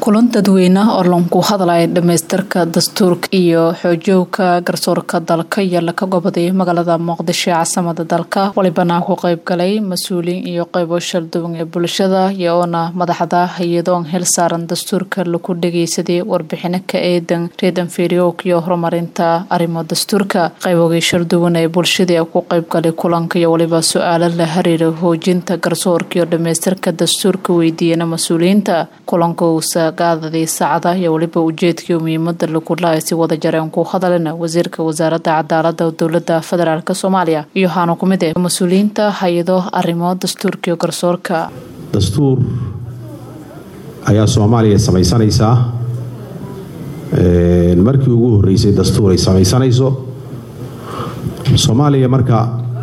kulan dadweyne oo lanku hadlaya dhamaystirka dastuurka iyo xoojowka garsoorka dalka iyo laka goboday magaalada muqdisho ee caasimada dalka walibana ku qeybgalay mas-uuliyiin iyo qeybo shalduwan ee bulshada iyoona madaxda hay-adoon hel saaran dastuurka lagu dhageysaday warbixino ka eedan reedan feriowk iyo horumarinta arrimo dastuurka qeybogii shalduwan ee bulshadii ku qeybgalay kulanka iyo waliba su-aalo la xiriira hoojinta garsoorka iyo dhamaystirka dastuurka weydiiyana mas-uuliyiinta kulanka gaadadii saacada iyo weliba ujeedkii muhiimada lagu lahay si wada jareen ku hadalina wasiirka wasaaradda cadaalada dowlada federaalk soomaaliya iyo waxaana ku mid ah mas-uuliyiinta hay-ado arrimo dastuurka iyo garsoorka dastuur ayaa soomaaliya samaysanaysaa markii ugu horeysay dastuur ay samaysanayso soomaaliya marka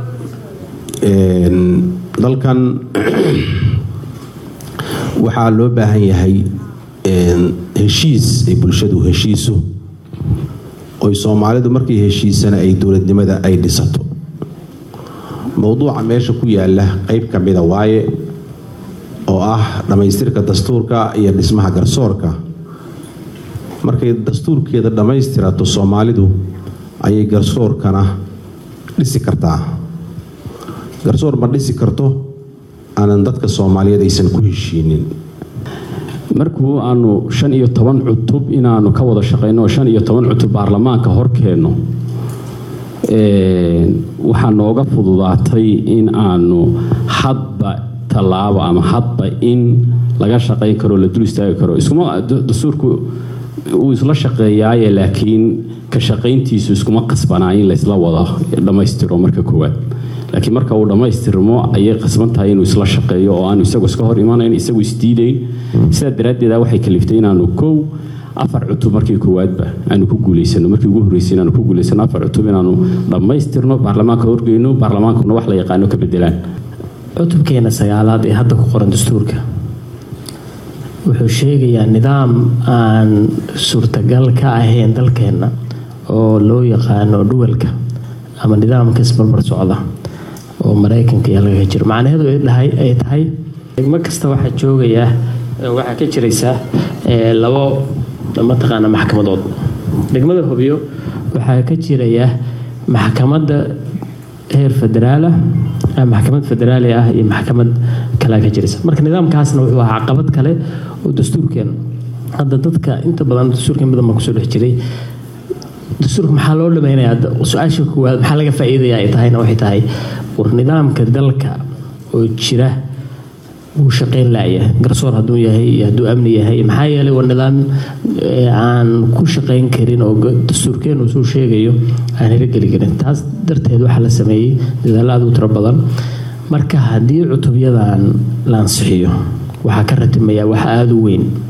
dalkan waxaa loo baahan yahay heshiis ay bulshadu heshiiso oy soomaalidu markay heshiisana ay dowladnimada ay dhisato mowduuca meesha ku yaala qeyb ka mida waaye oo ah dhammaystirka dastuurka iyo dhismaha garsoorka markay dastuurkeeda dhammaystirato soomaalidu ayay garsoorkana dhisi kartaa garsoor ma dhisi karto aanan dadka soomaaliyeed aysan ku heshiinin markuu aanu shan iyo toban cutub inaanu ka wada shaqayno oo shan iyo toban cutub baarlamaanka horkeenno waxaa nooga fududaatay in aanu hadba tallaabo ama hadba in laga shaqayn karo la dul istaagi karo iskuma dastuurku uu isla shaqeeyaaye laakiin ka shaqayntiisu iskuma qasbanaa in laysla wada dhammaystiro marka koowaad laakiin marka uu dhammaystirmo ayay qasban tahay inuu isla shaqeeyo oo aanu isagu iska hor imanayn isagu isdiidayn sidaa daraaddeeda waxay kaliftay inaanu kow afar cutub markii koowaadba aanu ku guulaysano markii ugu horreysay inaanu ku guulaysano afar cutub inaanu dhammaystirno baarlamaanka horgeyno baarlamaankuna wax la yaqaano ka bedelaan cutubkeena sagaalaad ee hadda ku qoran dastuurka wuxuu sheegayaa nidaam aan suurtagal ka ahayn dalkeenna oo loo yaqaano dhuwalka ama nidaamka isbarbar socda oo maraykanka iyo laga jiro macnaheedu ay tahay degmo kasta waxaa joogayaa waxaa ka jiraysaa labo mataqaana maxkamadood degmada hobyo waxaa ka jirayaa maxkamadda heer federaala maxkamad federaali ah iyo maxkamad kalea ka jiraysa marka nidaamkaasna wuxuu ahaa caqabad kale oo dastuurkeena hadda dadka inta badan dastuurkeen badan baa kusoo dhex jiray dastuurka maxaa loo dhamaynayaa su-aasha koowaad maxaa laga faa-iidaya ay tahayna waxay tahay war nidaamka dalka oo jira wuu shaqeyn laaya garsoor hadduu yahay iyo hadduu amni yahay maxaa yeelay waa nidaam aan ku shaqeyn karin oo dastuurkeenu suu sheegayo aan hirogeli karin taas darteed waxaa la sameeyey dadaalo aad u tiro badan marka haddii cutubyadan la ansixiyo waxaa ka ratimayaa wax aada u weyn